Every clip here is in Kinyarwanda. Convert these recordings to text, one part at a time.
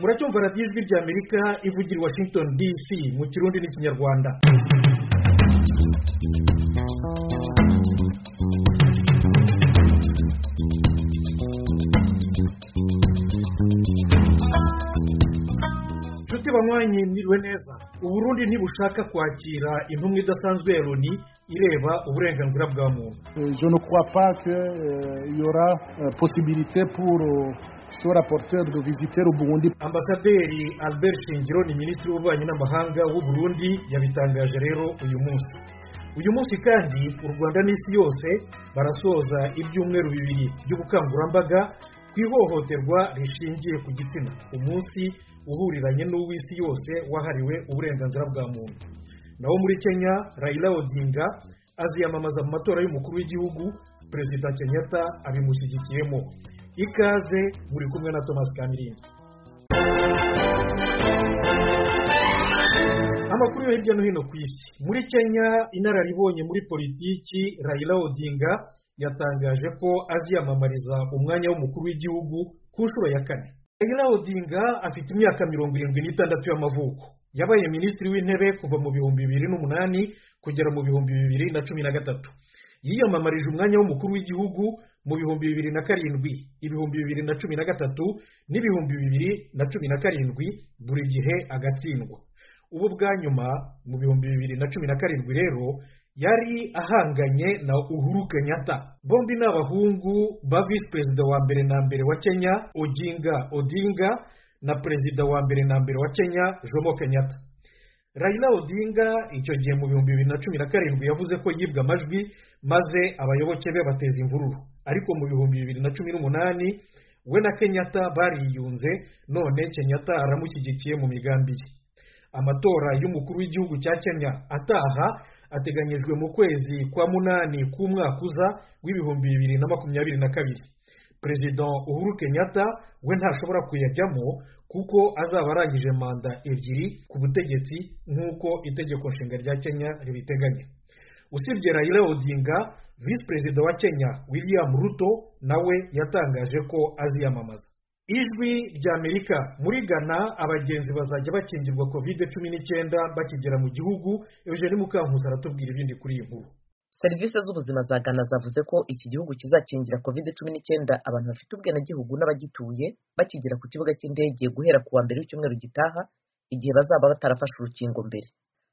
muracyumva radiyo ijwi ry'amerika ivugira i washington dc mu kirundi n'ikinyarwanda nshuti banywanyi mwiriwe neza uburundi ntibushaka kwakira intumwa idasanzwe ya loni ireba uburenganzira bwa muntu Euh, Je ne crois pas qu'il y aura euh, possibilité pour euh, ce rapporteur de visiter le Burundi. ambasaderi albert shingiro ni minisitiri w'ububanyi n'amahanga w'u Burundi yabitangaje rero uyu munsi uyu munsi kandi u rwanda n'isi yose barasoza ibyumweru bibiri by'ubukangurambaga ku ihohoterwa rishingiye ku gitsina umunsi uhuriranye n'uw'isi yose wahariwe uburenganzira bwa muntu naho muri kenya rayila odinga aziyamamaza mu matora y'umukuru w'igihugu perezida kenyatta abimushyigikiyemo ikaze muri kumwe na thomas kamirinda amakuru yo hirya no hino ku isi muri kenya inararibonye muri politiki rayila odinga yatangaje ko aziyamamariza umwanya w'umukuru w'igihugu ku nshuro ya kane rayila odinga afite imyaka mirongo irindwi n'itandatu y'amavuko yabaye minisitiri w'intebe kuva mu bihumbi bibiri n'umunani kugera mu bihumbi bibiri na cumi na gatatu yiyamamarije umwanya w'umukuru w'igihugu mu bihumbi bibiri na karindwi ibihumbi bibiri na cumi na gatatu n'ibihumbi bibiri na cumi na karindwi buri gihe agatsindwa ubu bwa nyuma mu bihumbi bibiri na cumi na karindwi rero yari ahanganye na uhuru kenyatta bombi ni abahungu ba visi perezida wa mbere na mbere wa kenya oginga odinga na perezida wa mbere na mbere wa kenya jomo kenyatta Raila Odinga icyo gihe mu bihumbi bibiri na cumi na karindwi yavuze ko yibwa amajwi maze abayoboke be bateza imvururu ariko mu bihumbi bibiri na cumi n'umunani we na Kenyatta bariyunze none Kenyatta aramushyigikiye mu migambi ye amatora y'umukuru w'igihugu cya Kenya ataha ateganyijwe mu kwezi kwa munani k'umwaka uza w'ibihumbi bibiri na makumyabiri na kabiri perezida uhuru kenyatta we ntashobora kuyajyamo kuko azaba arangije manda ebyiri ku butegetsi nk'uko itegeko nshinga rya kenya ribiteganya usibye rayila odinga visi perezida wa kenya william ruto nawe yatangaje ko aziyamamaza ijwi ry'amerika muri ghana abagenzi bazajya bakingirwa kovide cumi n'icyenda bakigera mu gihugu eugene mukankuzi aratubwira ibindi kuri iyi nkuru serivisi z'ubuzima za ghana zavuze ko iki gihugu kizakingira covid cumi n'icyenda abantu bafite ubwenegihugu n'abagituye bakigera ku kibuga cy'indege guhera ku wa mbere w'icyumweru gitaha igihe bazaba batarafashe urukingo mbere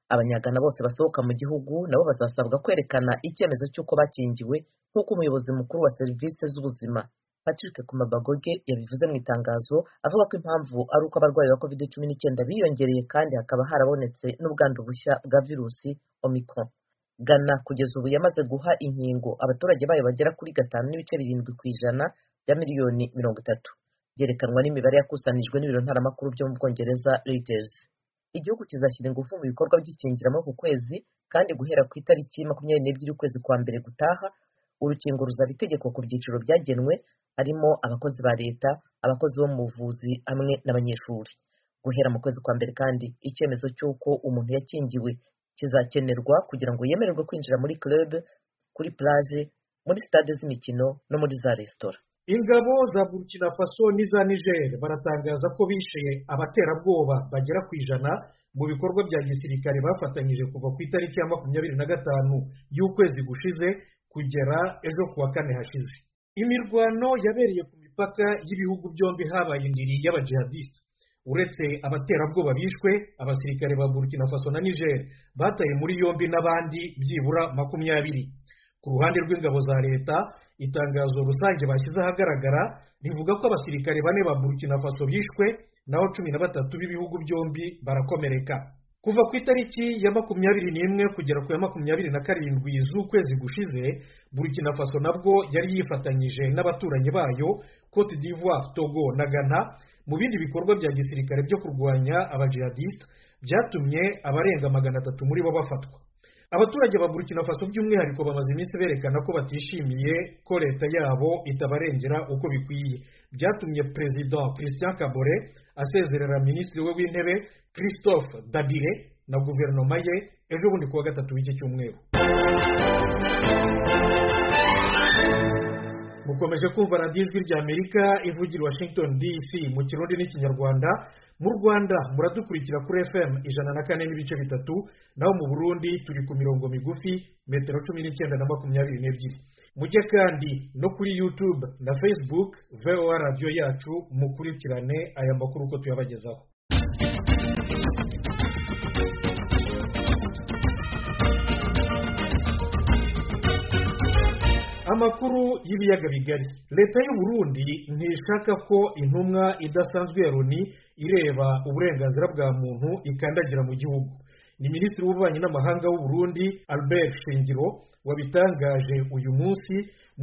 abanyagana bose basohoka mu gihugu nabo bazasabwa kwerekana icyemezo cy'uko bakingiwe nk'uko umuyobozi mukuru wa serivisi z'ubuzima patrick kumabagoge yabivuze mu itangazo avuga ko impamvu ari uko abarwayi ba covid cumi n'icyenda biyongereye kandi hakaba harabonetse n'ubwandu bushya bwa virusi omicron Ghana kugeza ubu yamaze guha inkingo abaturage bayo bagera kuri gatanu n'ibice birindwi ku ijana bya miliyoni mirongo itatu byerekanwa n'imibare yakusanijwe n'ibiro ntaramakuru byo mu bwongereza Reuters igihugu kizashyira ingufu mu bikorwa by'ikingiramoko ku kwezi kandi guhera ku itariki makumyabiri n'ebyiri ukwezi kwa mbere gutaha urukingo ruzaba itegeko ku byiciro byagenwe harimo abakozi ba leta abakozi bo mu buvuzi hamwe n'abanyeshuri guhera mu kwezi kwa mbere kandi icyemezo cy'uko umuntu yakingiwe kizakenerwa kugira ngo yemererwe kwinjira muri club kuri plage muri stade z'imikino no muri za resitora ingabo za burkina faso n'iza niger baratangaza ko bishe abaterabwoba bagera ku ijana mu bikorwa bya gisirikare bafatanyije kuva ku itariki ya makumyabiri na gatanu y'ukwezi gushize kugera ejo ku wa kane hashize imirwano yabereye ku mipaka y'ibihugu byombi habaye indiri y'abajihadisite uretse abaterabwoba bishwe abasirikare ba burkina faso na niger bataye muri yombi n'abandi byibura makumyabiri ku ruhande rw'ingabo za leta itangazo rusange bashyize ahagaragara rivuga ko abasirikare bane ba burkina faso bishwe naho cumi na batatu b'ibihugu byombi barakomereka kuva ku itariki ya makumyabiri n'imwe kugera ku ya makumyabiri na karindwi z'ukwezi gushize burkina faso nabwo yari yifatanyije n'abaturanyi bayo cote d'ivoire togo na ghana mu bindi bikorwa bya gisirikare byo kurwanya abajihadisite byatumye abarenga magana atatu muri bo bafatwa abaturage ba burkina faso by'umwihariko bamaze iminsi berekana ko batishimiye ko leta yabo itabarengera uko bikwiye byatumye perezida christian kabore asezerera minisitiri we w'intebe christophe dabire na guverinoma ye ejo bundi kuwa gatatu w'iki cyumweru mu mukomeje kumva radiyo ijwi ry'amerika ivugira washington dc mu kirundi n'ikinyarwanda mu rwanda muradukurikira kuri fm ijana na kane n'ibice bitatu naho mu burundi turi ku mirongo migufi metero cumi n'icyenda na makumyabiri n'ebyiri mujye kandi no kuri youtube na facebook voa radiyo yacu mukurikirane aya makuru uko tuyabagezaho amakuru y'ibiyaga bigari leta y'u Burundi ntishaka ko intumwa idasanzwe ya loni ireba uburenganzira bwa muntu ikandagira mu gihugu ni minisitiri w'ububanyi n'amahanga w'u Burundi albert shingiro wabitangaje uyu munsi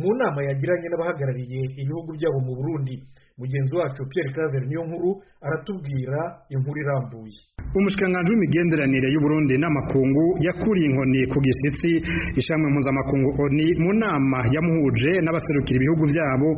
mu nama yagiranye n'abahagarariye ibihugu byabo mu burundi mugenzi wacu pierre claver niyo nkuru aratubwira inkuru irambuye umushikiranganji w'imigenderanire y'uburundi n'amakungu yakuriye inkoni ku gishyitsi ishamwe mpuzamakungu oni mu nama yamuhuje n'abaserukira ibihugu byabo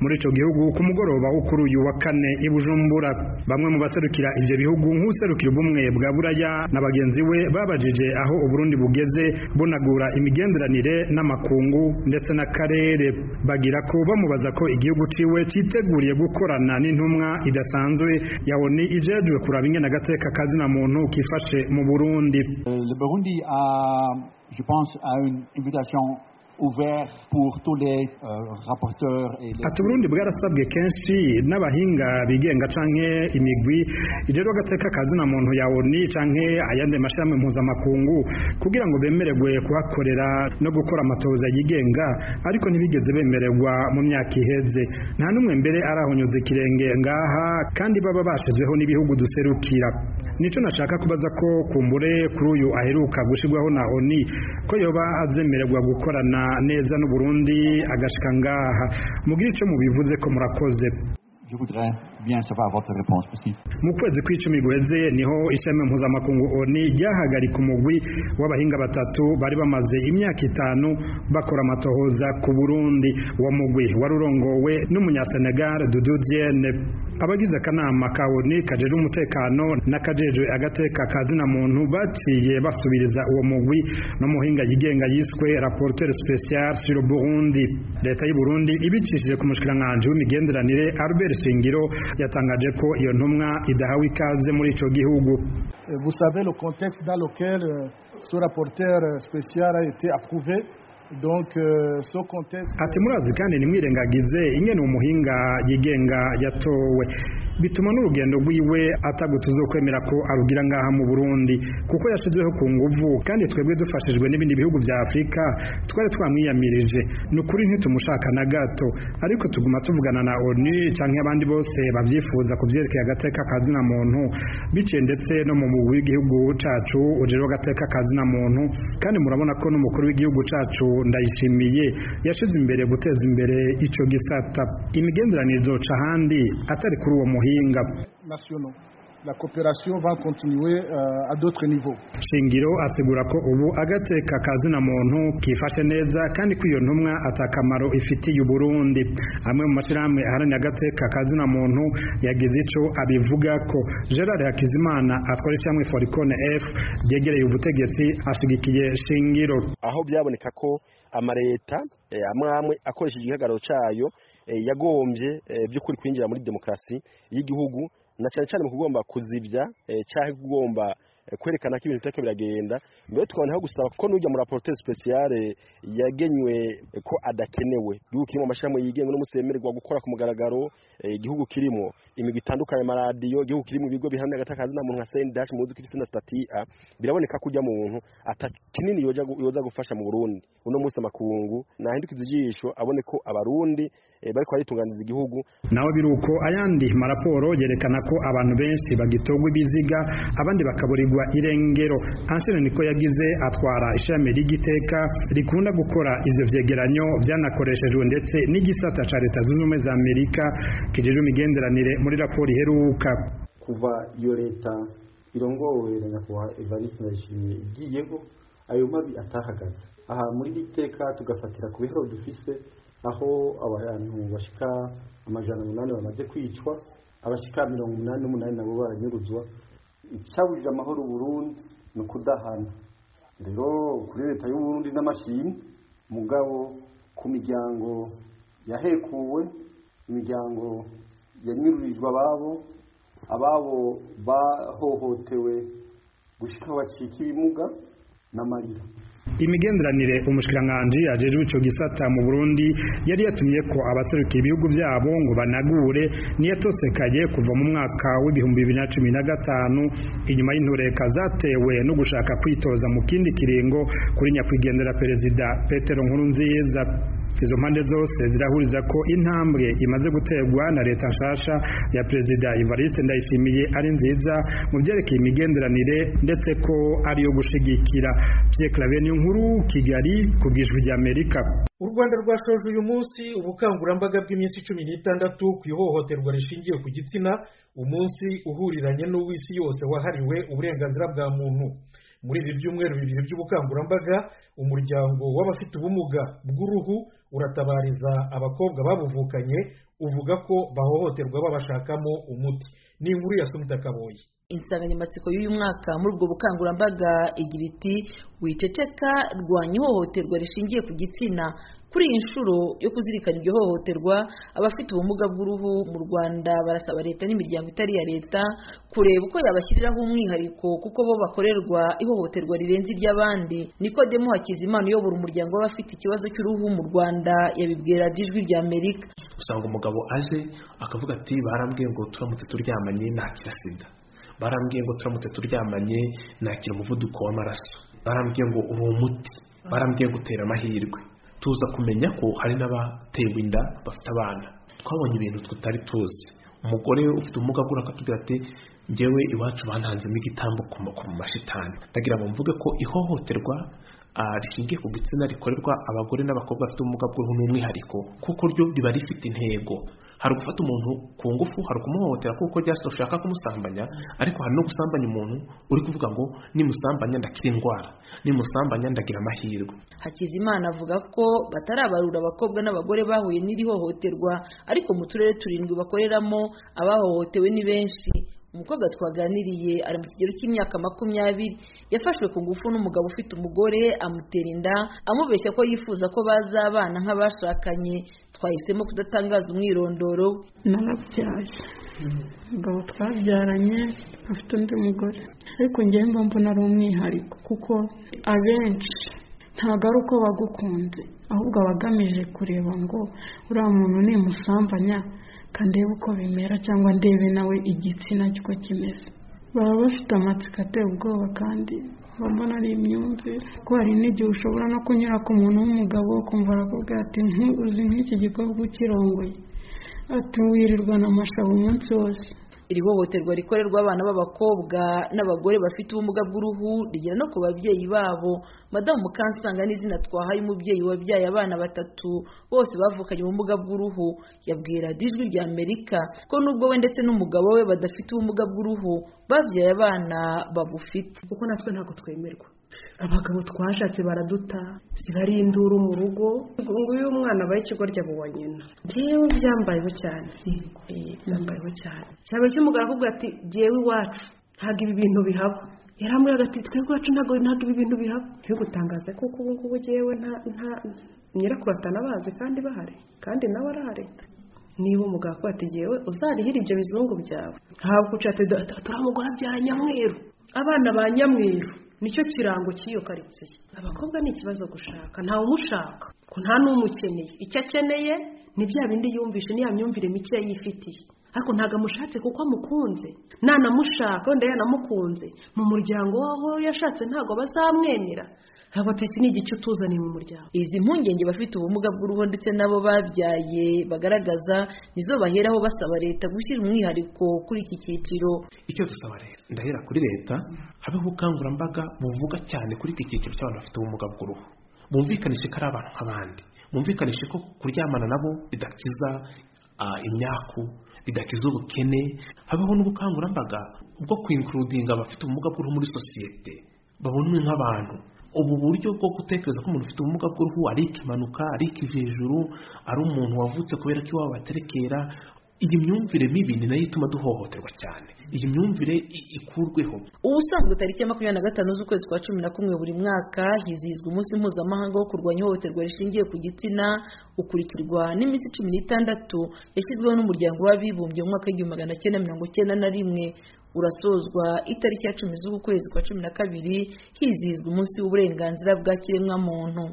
muri ico gihugu ku mugoroba wo kuri uyu wa kane i bujumbura bamwe mu baserukira ivyo bihugu nk'userukira ubumwe bwa buraya na bagenzi we babajije aho uburundi bugeze bunagura imigenderanire n'amakungu ndetse n'akarere bagira ko bamubaza ko igihugu ciwe citeguriye gukorana n'intumwa idasanzwe ya oni ijejwe kuraba ingene agateka kazina muntu kifashe mu Burundi Le Burundi a, je pense, à une invitation ouverte pour tous les euh, rapporteurs et les... ati uburundi bwarasabwe kenshi n'abahinga bigenga canke imigwi ijejwe agateka kazina muntu ya oni canke ayandi mashirahamwe mpuzamakungu kugira ngo bemererwe kuhakorera no gukora amatohoza yigenga ariko ntibigeze bemererwa mu myaka iheze nta n'umwe mbere arahonyuza ikirenge ngaha kandi baba bashizweho n'ibihugu duserukira nico nashaka kubaza ko kumbure kuri uyu aheruka gushirwaho na oni ko yoba azemererwa gukorana neza n'u Burundi agashika ngaha mugire ico mubivuze ko murakoze Je voudrais bien savoir votre réponse possible. mu kwezi kw'icumi guheze niho ishami mpuzamakungu oni ryahagarika umugwi w'abahinga batatu bari bamaze imyaka itanu bakora amatohoza ku burundi uwo mugwi wari urongowe n'umunyasenegal dudu diene abagize akanama ka oni kajejwe umutekano n'akajejwe agateka kazina muntu baciye basubiriza uwo mugwi n'umuhinga yigenga yiswe rapporteur spécial sur burundi leta y'u burundi ibicishije ku mushikiranganji w'imigenderanire albert shingiro yatangaje ko iyo ntumwa idahawe ikaze muri ico gihugu Euh, Vous savez le contexte dans lequel euh, ce rapporteur euh, spécial a été approuvé. Donc, euh, ce contexte. ati murazi kandi nimwirengagize ingene umuhinga yigenga yatowe bituma n'urugendo rwiwe atagutuza kwemera ko arugira ngaha mu Burundi kuko yashizweho ku nguvu kandi twebwe dufashijwe n'ibindi bihugu bya Afurika twari twamwiyamirije ni ukuri ntitumushaka na gato ariko tuguma tuvugana na ONU canke abandi bose bavyifuza kuvyerekeye agateka kazina muntu biciye ndetse no mu mugwi w'igihugu cacu ujejwe agateka kazina muntu kandi murabona ko n'umukuru w'igihugu cacu ndayishimiye yashize imbere guteza imbere ico gisata imigenderanire izoca ahandi atari kuri uwo muhinga nationaux. La coopération va continuer euh, à d'autres niveaux. shingiro asigura ko ubu agateka kazina muntu kifashe neza kandi ko iyo ntumwa atakamaro ifitiye uburundi amwe mu mashyirahamwe aharanira agateka kazina muntu yagize ico abivuga ko gerard hakizimana atwara ishyirahamwe foricone f ryegereye ubutegetsi ashigikiye shingiro aho byaboneka ko amareta eh, amwe amwe akoresheje igihagararo cyayo eh, yagombye eh, by'ukuri kwinjira muri demokarasi y'igihugu na cyane cyane mu kugomba kuzivya eh, cyangwa kugomba eh, kwerekana ko ibintu bitariko biragenda mbere tukabona aho gusaba ko n'ujya mu rapporteur spécial eh, yagenywe eh, ko adakenewe igihugu kirimo amashirahamwe yigenga n'umunsi yemererwa gukora ku mugaragaro eh, igihugu kirimo imigwi itandukanye amaradiyo igihugu kirimo ibigo bihamya agatakazi na muntu nka sendash muzi ko ifite na statia biraboneka ko ujya muntu ata kinini yoja gu- yoza gufasha mu Burundi uno munsi amakungu nahindukiza ijisho abone ko abarundi eh, bariko baritunganiza igihugu nawe biruko ayandi maraporo yerekana ko abantu benshi bagitogwa ibiziga abandi bakaburirwa irengero Ansel niko yagize atwara ishami ry'igiteka rikunda gukora ivyo vyegeranyo vyanakoreshejwe ndetse n'igisata ca leta zunze ubumwe za amerika kijejwe imigenderanire muri raporo iheruka kuva iyo leta irongowe na nyakubahwa evariste ndayishimiye igiyeko ayo mabi atahagaze aha muri iri teka tugafatira ku bihoro dufise aho abantu bashika amajana umunani bamaze kwicwa abashika mirongo umunani n'umunani nabo baranyuruzwa icyabujije amahoro Burundi ni ukudahana rero kuri leta y'uburundi n'amashimwe mugabo ku miryango yahekuwe imiryango yanyururijwe ababo ababo bahohotewe gushyika bacika ibimuga n'amarira imigenderanire umushikiranganji ajejwe ico gisata mu Burundi yari yatumye ko abaserukiye ibihugu byabo ngo banagure niyatosekaye kuva mu mwaka w'ibihumbi bibiri na cumi na gatanu inyuma y'intureka zatewe no gushaka kwitoza mu kindi kiringo kuri nyakwigendera perezida Petero Nkurunziza izo mpande zose zirahuriza ko intambwe imaze guterwa na leta nshasha ya perezida Evariste Ndayishimiye ari nziza mu byerekeye imigenderanire ndetse ko ari yo gushigikira Pierre Claver nkuru Kigali ku bwijwi rya Amerika u rwanda rwashoje uyu munsi ubukangurambaga bw'iminsi cumi n'itandatu ku ihohoterwa rishingiye ku gitsina umunsi uhuriranye n'uw'isi yose wahariwe uburenganzira bwa muntu muri ibi byumweru bibiri by'ubukangurambaga umuryango w'abafite ubumuga bw'uruhu uratabariza abakobwa babuvukanye uvuga ko bahohoterwa babashakamo umuti ni inkuru ya sunita kaboye insanganyamatsiko y'uyu mwaka muri ubwo bukangurambaga igira iti wiceceka rwanya ihohoterwa rishingiye ku gitsina kuri iyi nshuro yo kuzirikana iryo hohoterwa abafite ubumuga bw'uruhu mu rwanda barasaba leta n'imiryango itari iya leta kureba uko yabashyiriraho umwihariko kuko bo bakorerwa ihohoterwa rirenze iry'abandi nikodemo hakizimana uyobora umuryango w'abafite ikibazo cy'uruhu mu rwanda yabibwira ijwi rya amerika usanga umugabo aje akavuga ati barambwiye ngo turamutse turyamanye ntakira sida barambwiye ngo turamutse turyamanye nakira umuvuduko w'amaraso barambwiye ngo uri umuti barambwiye ngo utera amahirwe tuza kumenya ko hari n'abatewe inda bafite abana twabonye ibintu tutari tuzi umugore ufite ubumuga bw'uruhu akatubwira ati ngewe iwacu bantanzemo igitambo ku mashitani ndagira ngo mvuge ko ihohoterwa rishingiye ku gitsina rikorerwa abagore n'abakobwa bafite ubumuga bw'uruhu n'umwihariko kuko ryo riba rifite intego hari gufata umuntu ku ngufu hari ukumuhohotera kuko rya si ushaka kumusambanya ariko hari no gusambanya umuntu uri kuvuga ngo nimusambanya ndakira indwara nimusambanya ndagira amahirwe hakizimana avuga ko batarabarura abakobwa n'abagore bahuye n'iri hohoterwa ariko mu turere turindwi bakoreramo abahohotewe ni benshi umukobwa twaganiriye ari mu kigero cy'imyaka makumyabiri yafashwe ku ngufu n'umugabo ufite umugore amutera inda amubeshya ko yifuza ko bazabana nk'abashakanye twahisemo kudatangaza umwirondoro we narabyaye umugabo twabyaranye afite undi mugore ariko njyewe mba mbona ari umwihariko kuko abenshi ntabwo ari uko bagukunze ahubwo aba agamije kureba ngo uriya muntu nimusambanya ndebe uko bimera cyangwa ndebe nawe igitsina cy'uko kimeze baba bafite amatsiko ateye ubwoba kandi mbona ari imyumvire ko hari n'igihe ushobora no kunyura ku muntu w'umugabo ukumva arakubwira ati ntuzi nk'iki gikorwa ukirongoye ati wirirwana amashabu umunsi wose iri hohoterwa rikorerwa abana b'abakobwa n'abagore bafite ubumuga bw'uruhu rigera no ku babyeyi babo madamu mukansanga n'izina twahaye umubyeyi wabyaye abana batatu bose bavukanye ubumuga bw'uruhu yabwira ijwi rya amerika ko nubwo we ndetse n'umugabo we badafite ubumuga bw'uruhu babyaye abana babufite kuko natwe ntabwo twemerwa abagabo twashatse baraduta zibari induru mu rugo nguyu umwana abaye ikigoryi abuwa nyina ngewe byambayeho cyane byambayeho cyane cyaba cy'umugabo akubwira ati ngewe iwacu ntabwo ibi bintu bihaba yarambwiraga ati twebwe iwacu ntabwo ibi bintu bihaba gutangaza kuko ubu ngubu ngewe nta nyirakuru atanabazi kandi bahari kandi nawe arahari niba umugabo akubwira ati ngewe uzarihire ibyo bizungu byawe ntabwo ucate turamugora abyara nyamweru abana ba nyamweru nicyo kirango cy'iyo karitsiye abakobwa ni ikibazo gushaka ntawe umushaka ko nta n'umukeneye icyo akeneye ni bya bindi yumvishe niya myumvire mike yifitiye ariko ntabwo amushatse kuko amukunze nanamushaka wenda yanamukunze mu muryango waho yashatse ntabwo bazamwemera ntabwo iki ni igice utuzaniye mu muryango izi mpungenge bafite ubumuga bw'uruhu ndetse n'abo babyaye bagaragaza nizo baheraho basaba leta gushyira umwihariko kuri iki cyiciro icyo dusaba leta ndahera kuri leta habeho ubukangurambaga buvuga cyane kuri iki cyiciro cy'abantu bafite ubumuga bw'uruhu bumvikanishe ko ari abantu nk'abandi bumvikanishe ko kuryamana nabo bidakiza imyaku bidakiza ubukene habeho n'ubukangurambaga bwo kwinkurudinga abafite ubumuga bw'uruhu muri sosiyete babonwe nk'abantu ubu buryo bwo gutekereza ko umuntu ufite ubumuga bw'uruhu arika impanuka arika hejuru ari umuntu wavutse kubera ko iwabo baterekera iyi myumvire mibi ni nayo ituma duhohoterwa cyane iyi myumvire ikurweho ubusanzwe tariki ya makumyabiri na gatanu z'ukwezi kwa cumi na kumwe buri mwaka hizihizwa umunsi mpuzamahanga wo kurwanya ihohoterwa rishingiye ku gitsina ukurikirwa n'iminsi cumi n'itandatu yashyizweho n'umuryango w'abibumbye mu mwaka w'igihumbi magana cyenda mirongo cyenda na rimwe urasozwa itariki ya cumi z'ukwezi kwa cumi na kabiri hizihizwa umunsi w'uburenganzira bwa kiremwamuntu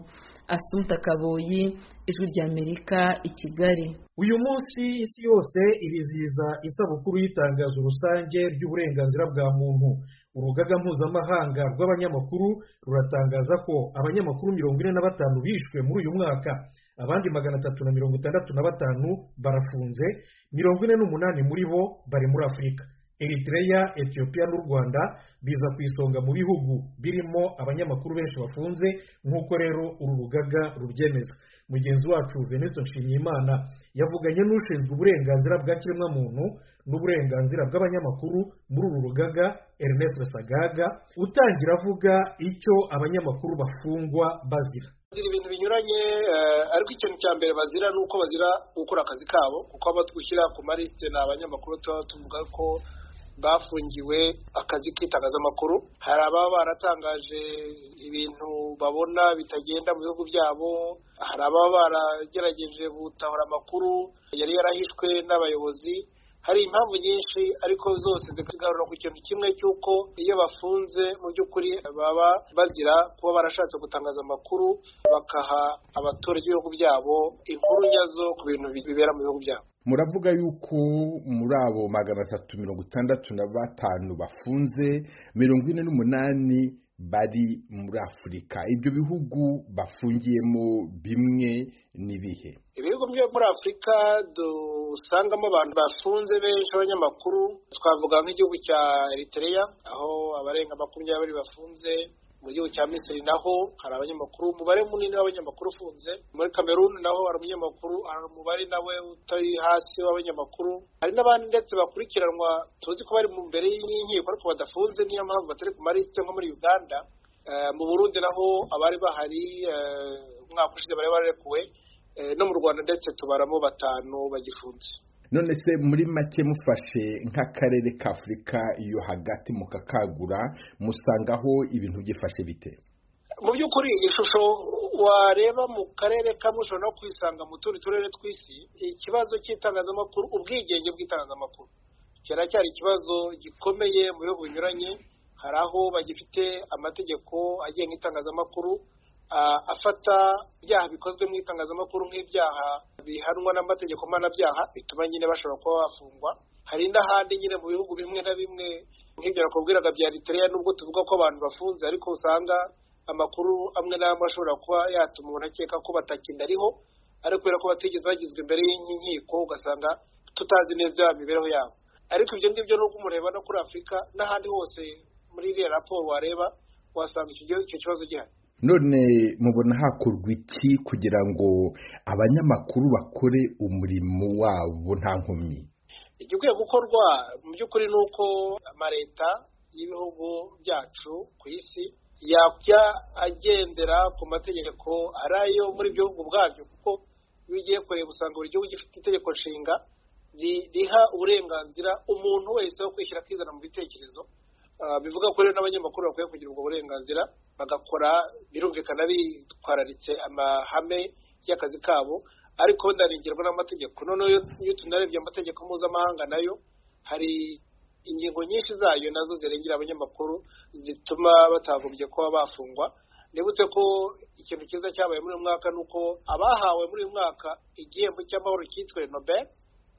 asumta kaboyi ijwi ry'amerika i kigali uyu munsi isi yose irizihiza isabukuru y'itangazo rusange ry'uburenganzira bwa muntu urugaga mpuzamahanga rw'abanyamakuru ruratangaza ko abanyamakuru mirongo ine na batanu bishwe muri uyu mwaka abandi magana atatu na mirongo itandatu na batanu barafunze mirongo ine n'umunani muri bo bari muri afurika Eritrea etiyopiya n'u rwanda biza ku isonga mu bihugu birimo abanyamakuru benshi bafunze nk'uko rero uru rugaga rubyemeza mugenzi wacu veneto nshimyimana yavuganye n'ushinzwe uburenganzira bwa kiremwamuntu n'uburenganzira bw'abanyamakuru muri uru rugaga ernest sagaga utangira avuga icyo abanyamakuru bafungwa bazira bazira ibintu binyuranye ariko ikintu cya mbere bazira ni uko bazira gukora akazi kabo kuko abatwishyira ku marisite ni abanyamakuru tuba tuvuga ko bafungiwe akazi k'itangazamakuru hari ababa baratangaje ibintu babona bitagenda mu bihugu byabo hari ababa baragerageje gutahura amakuru yari yarahishwe n'abayobozi hari impamvu nyinshi ariko zose zigarura ku kintu kimwe cy'uko iyo bafunze mu by'ukuri baba bazira kuba barashatse gutangaza amakuru bakaha abaturage b'ibihugu byabo inkuru nyazo ku bintu bibera mu bihugu byabo muravuga yuko muri abo magana atatu mirongo itandatu na batanu bafunze mirongo ine n'umunani bari muri afurika ibyo bihugu bafungiyemo bimwe n'ibihe ibihugu byo muri afurika dusangamo abantu bafunze benshi abanyamakuru twavuga nk'igihugu cya Eritrea aho abarenga makumyabiri bafunze mu gihugu cya misiri naho hari abanyamakuru umubare munini w'abanyamakuru ufunze muri kameruni naho hari umunyamakuru hari umubare nawe utari hasi w'abanyamakuru hari n'abandi ndetse bakurikiranwa tuzi ko bari mu mbere y'inkiko ariko badafunze niyo mpamvu batari ku marisite nko muri uganda mu burundi naho abari bahari umwaka ushize bari barekuwe no mu rwanda ndetse tubaramo batanu bagifunze none se muri make mufashe nk'akarere ka afurika iyo hagati mukakagura musangaho ibintu byifashe bite mu by'ukuri ishusho wareba mu karere kamwe ushobora no kwisanga mu tundi turere tw'isi ikibazo cy'itangazamakuru ubwigenge bw'itangazamakuru cyari ikibazo gikomeye mu bihugu binyuranye hari aho bagifite amategeko agenga itangazamakuru afata ibyaha bikozwe mu itangazamakuru nk'ibyaha bihanwa n'amategeko mpanabyaha bituma nyine bashobora kuba bafungwa hari n'ahandi nyine mu bihugu bimwe na bimwe nk'ibyo nakubwiraga bya Eritrea nubwo tuvuga ko abantu bafunze ariko usanga amakuru amwe n'amwe ashobora kuba yatuma umuntu akeka ko batakindariho ariko kubera ko batigeze bagizwe imbere y'inkiko ugasanga tutazi neza imibereho yabo ariko ibyo ngibyo n'ubwo umureba no kuri afurika n'ahandi hose muri iriya raporo wareba wasanga icyo kibazo gihari none mubona hakorwa iki kugira ngo abanyamakuru bakore umurimo wabo nta nkomyi igikwiye gukorwa mu by'ukuri ni uko amaleta y'ibihugu byacu ku isi yajya agendera ku mategeko ari ayo muri ibyo bihugu ubwabyo kuko iyo ugiye kureba usanga buri gihugu gifite itegeko nshinga riha uburenganzira umuntu wese wo kwishyira akizana mu bitekerezo bivuga ko rero n'abanyamakuru bakwiye kugira ubwo burenganzira bagakora birumvikana bitwararitse amahame y'akazi kabo ariko ndanigirwa n'amategeko noneho iyo tunarebye amategeko mpuzamahanga nayo hari ingingo nyinshi zayo nazo zirengera abanyamakuru zituma batagombye kuba bafungwa nibutse ko ikintu cyiza cyabaye muri uyu mwaka ni uko abahawe muri uyu mwaka igihembo cy'amahoro cyitwe nobel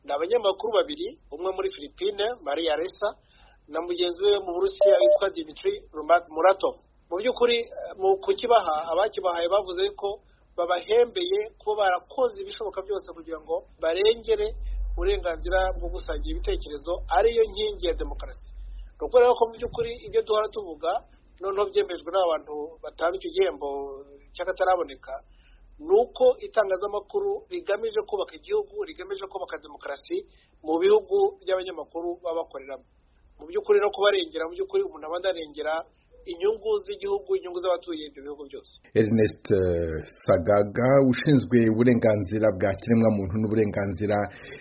ni abanyamakuru babiri umwe muri filipine maria resa na mugenzi we mu burusiya witwa dimitri murato mu by'ukuri mu kukibaha abakibahaye bavuze ko babahembeye kuba barakoze ibishoboka byose kugira ngo barengere uburenganzira bwo gusangira ibitekerezo ariyo nkingi ya demokarasi ni ukuvuga ko mu by'ukuri ibyo duhora tuvuga noneho byemejwe n'abantu batanga icyo gihembo cy'akataraboneka ni uko itangazamakuru rigamije kubaka igihugu rigamije kubaka demokarasi mu bihugu by'abanyamakuru baba bakoreramo mu by'ukuri no kubarengera mu by'ukuri umuntu aba anarengera inyungu z'igihugu inyungu z'abatuye ibyo bihugu byose Ernest eh, Sagaga ushinzwe uburenganzira bwa kiremwamuntu n'uburenganzira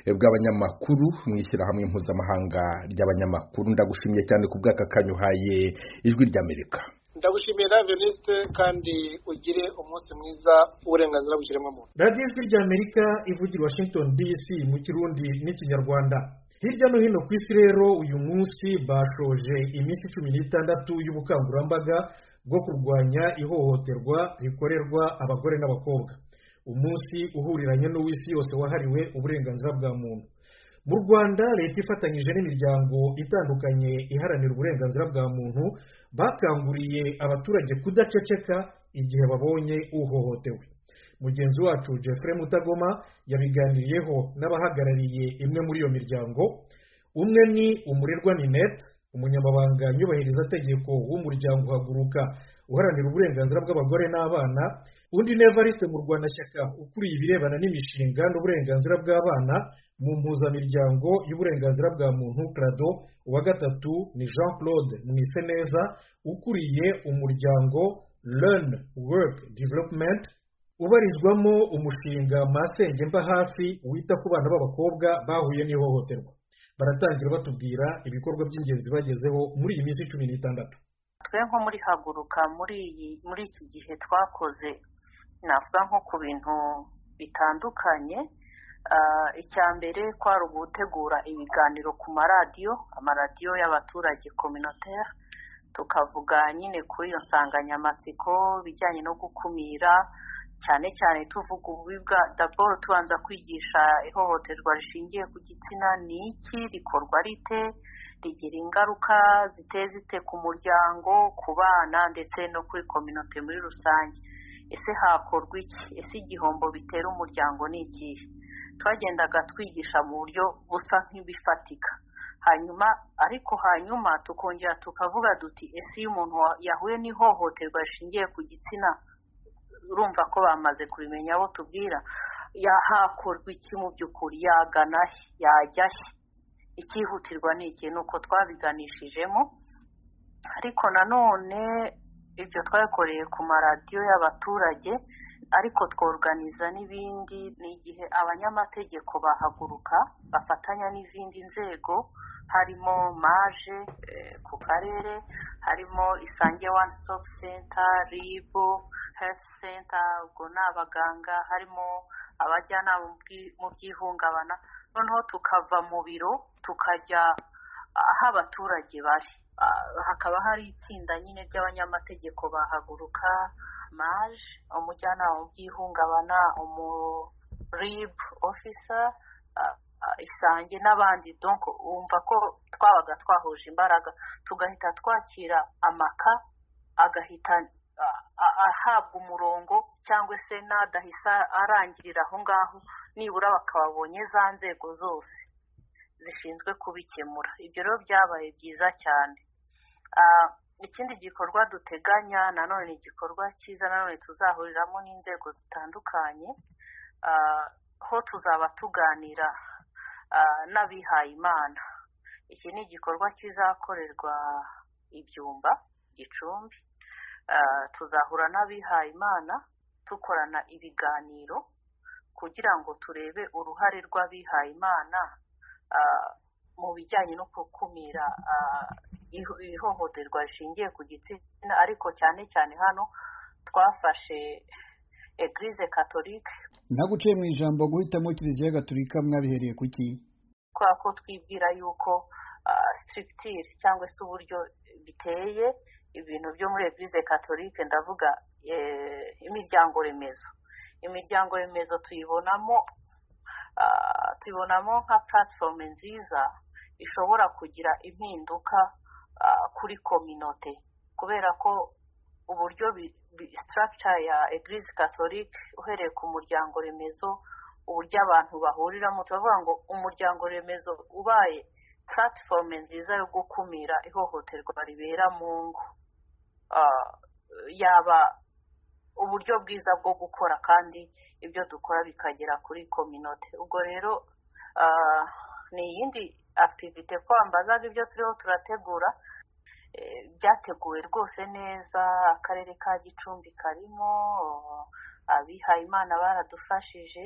eh, bw'abanyamakuru mu ishyirahamwe mpuzamahanga ry'abanyamakuru ndagushimiye cyane ku bw'aka kanyuhaye ijwi ry'Amerika ndagushimiye nawe venisite kandi ugire umunsi mwiza w'uburenganzira bw'ikiremwamuntu radiyo ijwi ry'amerika ivugira washington dc mu kirundi n'ikinyarwanda hirya no hino ku isi rero uyu munsi bashoje iminsi cumi n'itandatu y'ubukangurambaga bwo kurwanya ihohoterwa rikorerwa abagore n'abakobwa umunsi uhuriranye n'uw'isi yose wahariwe uburenganzira bwa muntu mu rwanda leta ifatanyije n'imiryango itandukanye iharanira uburenganzira bwa muntu bakanguriye abaturage kudaceceka igihe babonye uhohotewe mugenzi wacu Jeffrey mutagoma yabiganiriyeho n'abahagarariye imwe muri iyo miryango umwe ni umurerwa ninete umunyamabanga nyubahirizategeko w'umuryango uhaguruka uharanira uburenganzira bw'abagore n'abana undi ni evariste mu rwandashyaka ukuriye ibirebana n'imishinga n'uburenganzira bw'abana mu mpuzamiryango y'uburenganzira bwa muntu crado uwa gatatu ni jean claude mwiseneza ukuriye umuryango learn work development ubarizwamo umushinga masenge mba hafi wita ku bana b'abakobwa bahuye n'ihohoterwa baratangira batubwira ibikorwa by'ingenzi bagezeho muri iyi minsi cumi n'itandatu twe nko muri haguruka muri iyi muri iki gihe twakoze navuga nko ku bintu bitandukanye icya mbere kwari ugutegura ibiganiro ku maradiyo amaradiyo y'abaturage kominoteri tukavuga nyine kuri iyo nsanganyamatsiko bijyanye no gukumira cyane cyane tuvuga ububi bwa daboro tubanza kwigisha ihohoterwa rishingiye ku gitsina ni iki rikorwa rite rigira ingaruka ziteye zite ku muryango ku bana ndetse no kuri kominote muri rusange ese hakorwa iki ese igihombo bitera umuryango ni ikihe twagendaga twigisha mu buryo busa nk'ibifatika hanyuma ariko hanyuma tukongera tukavuga duti ese iyo umuntu yahuye n'ihohoterwa rishingiye ku gitsina urumva ko bamaze kubimenya abo tubwira yahakorwa iki mu by'ukuri yagana he yajya he icyihutirwa ni iki ni uko twabiganishijemo ariko nanone ibyo twakoreye ku maradiyo y'abaturage ariko tworuganiza n'ibindi ni igihe abanyamategeko bahaguruka bafatanya n'izindi nzego harimo maje ku karere harimo isange wani sitopu senta ribu herifu senta ubwo ni abaganga harimo abajyanama mu by'ihungabana noneho tukava mu biro tukajya aho abaturage bari hakaba hari itsinda nyine ry'abanyamategeko bahaguruka maje umujyanama mu by'ihungabana umuribu ofisa isange n'abandi donko wumva ko twabaga twahuje imbaraga tugahita twakira amaka agahita ahabwa umurongo cyangwa se n'adahisa arangirira aho ngaho nibura bakababonye za nzego zose zishinzwe kubikemura ibyo rero byabaye byiza cyane ikindi gikorwa duteganya nanone ni igikorwa cyiza nanone tuzahuriramo n'inzego zitandukanye ho tuzaba tuganira n'abihaye imana iki ni igikorwa kizakorerwa ibyumba gicumbi tuzahura n'abihaye imana dukorana ibiganiro kugira ngo turebe uruhare rw'abihaye imana mu bijyanye no gukumira ihohoterwa rishingiye ku gitsina ariko cyane cyane hano twafashe egirize katolike naguciye mu ijambo guhitamo kiliziya gatolika mwabihereye ku ki kubera ko twibwira yuko sitirikitire cyangwa se uburyo biteye ibintu byo muri egirize katolike ndavuga imiryango remezo imiryango remezo tuyibonamo tuyibonamo nka puratifomu nziza ishobora kugira impinduka kuri kominote kubera ko uburyo sitarakica ya egirize katolike uhereye ku muryango remezo uburyo abantu bahuriramo turavuga ngo umuryango remezo ubaye puratifomu nziza yo gukumira ihohoterwa ribera mu ngo yaba uburyo bwiza bwo gukora kandi ibyo dukora bikagera kuri kominote ubwo rero ni iyindi akitivite kwambazaga ibyo turiho turategura byateguwe rwose neza akarere ka gicumbi karimo abihayimana baradufashije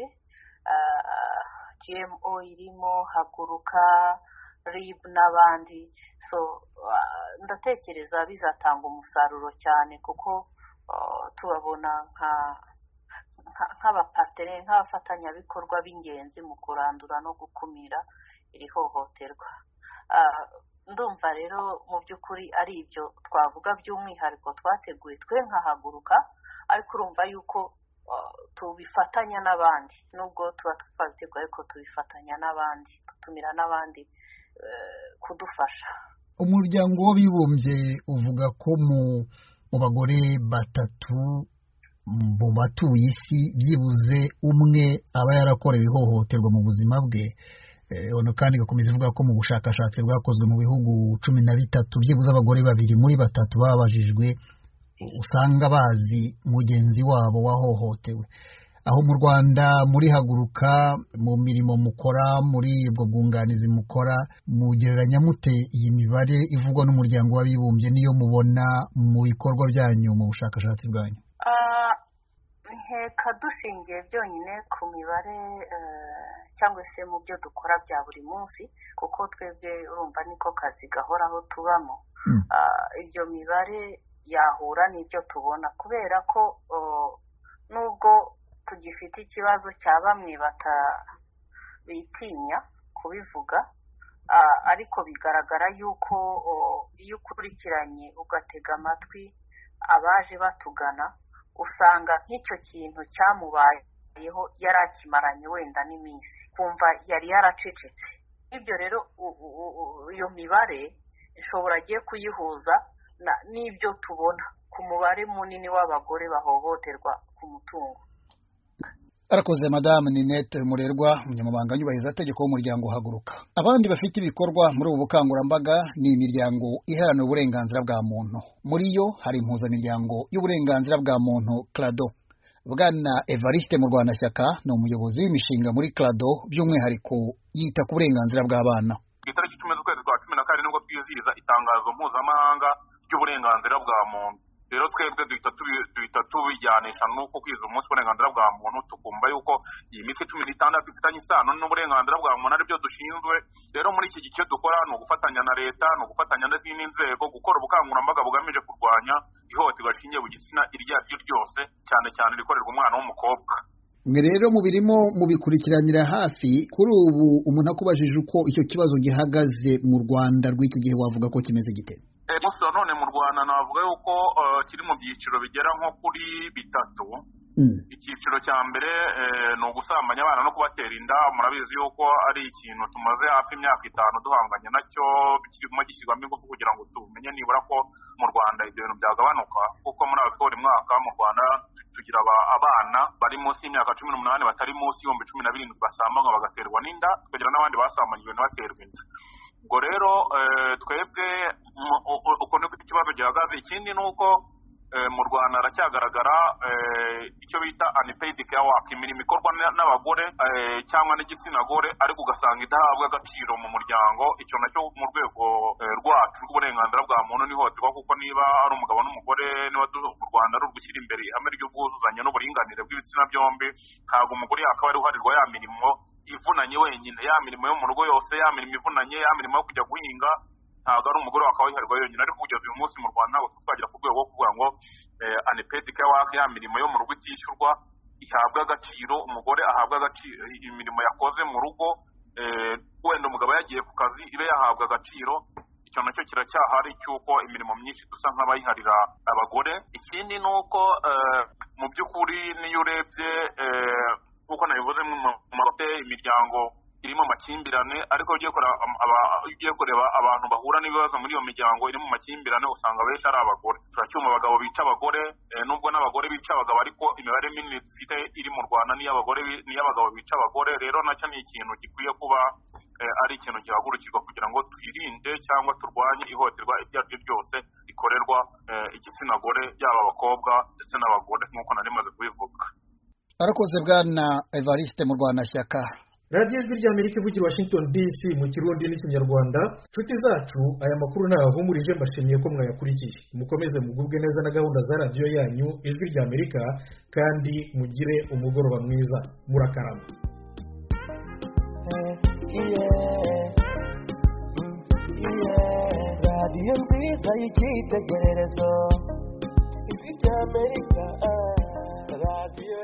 gmo irimo haguruka rib n'abandi so ndatekereza bizatanga umusaruro cyane kuko tubabona nka nk'abapatere nk'abafatanyabikorwa b'ingenzi mu kurandura no gukumira iri hohoterwa ndumva rero mu by'ukuri ari ibyo twavuga by'umwihariko twateguye twe nkahaguruka ariko urumva yuko tubifatanya n'abandi nubwo tuba twabiteguye ariko tubifatanya n'abandi dutumira n'abandi kudufasha umuryango w'abibumbye uvuga ko mu bagore batatu mu batuye isi byibuze umwe aba yarakorewe ihohoterwa mu buzima bwe ono kandi igakomeza ivuga ko mu bushakashatsi bwakozwe mu bihugu cumi na bitatu byibuze abagore babiri muri batatu babajijwe usanga bazi mugenzi wabo wahohotewe aho mu rwanda muri haguruka mu mirimo mukora muri ubwo bwunganizi mukora mugereranya mute iyi mibare ivugwa n'umuryango w'abibumbye niyo mubona mu bikorwa byanyu mu bushakashatsi bwanyu nkeka dushingiye byonyine ku mibare cyangwa se mu byo dukora bya buri munsi kuko twebwe urumva niko kazi gahoraho tubamo ibyo mibare yahura n'ibyo tubona kubera ko nubwo tugifite ikibazo cya bamwe bitinya kubivuga ariko bigaragara yuko iyo ukurikiranye ugatega amatwi abaje batugana usanga nk'icyo kintu cyamubayeho yari akimaranye wenda n'iminsi kumva yari yaracecetse ibyo rero iyo mibare ishobora agiye kuyihuza n'ibyo tubona ku mubare munini w'abagore bahohoterwa ku mutungo arakoze madamu ninete murerwa umunyamabanga nyubahirizategeko w'umuryango uhaguruka abandi bafite ibikorwa muri ubu bukangurambaga ni imiryango iharanira uburenganzira bwa muntu muri yo hari impuzamiryango y'uburenganzira bwa muntu clado bwana evariste murwanashyaka ni umuyobozi w'imishinga muri clado by'umwihariko yita ku burenganzira bw'abana ku itariki icumi z'ukwezi kwa cumi na kabiri nibwo twizihiriza itangazo mpuzamahanga ry'uburenganzira bwa muntu rero twebwe duhita tubijyanisha n'uko kwiza umunsi w'uburenganzira bwa muntu tukumva yuko iyi minsi cumi n'itandatu ifitanye isano n'uburenganzira bwa muntu aribyo dushinzwe rero muri iki gice dukora ni ugufatanya na leta ni ugufatanya n'izindi nzego gukora ubukangurambaga bugamije kurwanya ihohoterwa rishingiye ku gitsina iryo ari ryo ryose cyane cyane rikorerwa umwana w'umukobwa mwe rero mubirimo mubikurikiranira hafi kuri ubu umuntu akubajije uko icyo kibazo gihagaze mu rwanda rw'icyo gihe wavuga ko kimeze gite gusa none mu rwanda navuga yuko kiri mu byiciro bigera nko kuri bitatu icyiciro cya mbere ni ugusambanya abana no kubatera inda murabizi yuko ari ikintu tumaze hafi imyaka itanu duhanganye nacyo kirimo gishyirwamo ingufu kugira ngo tumenye nibura ko mu rwanda ibyo bintu byagabanuka kuko murabizi ko buri mwaka mu rwanda tugira abana bari munsi y'imyaka cumi n'umunani batari munsi y'ibihumbi cumi na birindwi basambanywa bagaterwa n'inda tukagira n'abandi basambanyijwe ntibaterwe inda ubwo rero twebwe uko niko ikibazo gihagaze ikindi ni uko mu rwanda haracyagaragara icyo bita anipeyidi keya waka imirimo ikorwa n'abagore cyangwa n'igitsina gore ariko ugasanga idahabwa agaciro mu muryango icyo nacyo mu rwego rwacu rw'uburenganzira bwa muntu n'ihohoterwa kuko niba ari umugabo n'umugore niba mu rwanda ari urugushyira imbere ihame ry'ubwuzuzanye n'uburinganire bw'ibitsina byombi ntabwo umugore yakaba ari uharirwa ya mirimo ivunanye wenyine ya mirimo yo mu rugo yose ya mirimo ivunanye ya mirimo yo kujya guhinga ntabwo ari umugore wakaba wiharirwa yonyine ariko kugeza uyu munsi mu rwanda ntabwo twagera ku rwego rwo kuvuga ngo anipeti waka ya mirimo yo mu rugo itishyurwa ihabwa agaciro umugore ahabwa agaciro imirimo yakoze mu rugo wenda umugabo yagiye ku kazi ibe yahabwa agaciro icyo nacyo kiracyahari cy'uko imirimo myinshi dusa nk'abayiharira abagore ikindi ni uko mu by'ukuri n'iyo urebye nk'uko nabivuze mu mahoteli imiryango irimo amakimbirane ariko iyo ugiye kureba abantu bahura n'ibibazo muri iyo miryango iri mu makimbirane usanga benshi ari abagore turacyuma abagabo bica abagore nubwo n'abagore bica abagabo ariko imibare minini dufite iri mu rwanda n'iy'abagore n'iy'abagabo bica abagore rero nacyo ni ikintu gikwiye kuba ari ikintu gihagurukirwa kugira ngo twirinde cyangwa turwanye ihohoterwa iryo ari ryo ryose rikorerwa igitsina gore yaba abakobwa ndetse n'abagore nk'uko nari maze kubivuga arakoze bwana evariste mu rwanda shyaka radiyo ijwi rya amerika ivugira washington dc mu kirundi n'ikinyarwanda nshuti zacu aya makuru ntahumurije mbashimiye ko mwayakurikiye mukomeze mugubwe neza na gahunda za radiyo yanyu ijwi rya amerika kandi mugire umugoroba mwiza murakarama radiyo nziza y'icyitegererezo ijwi rya amerika radiyo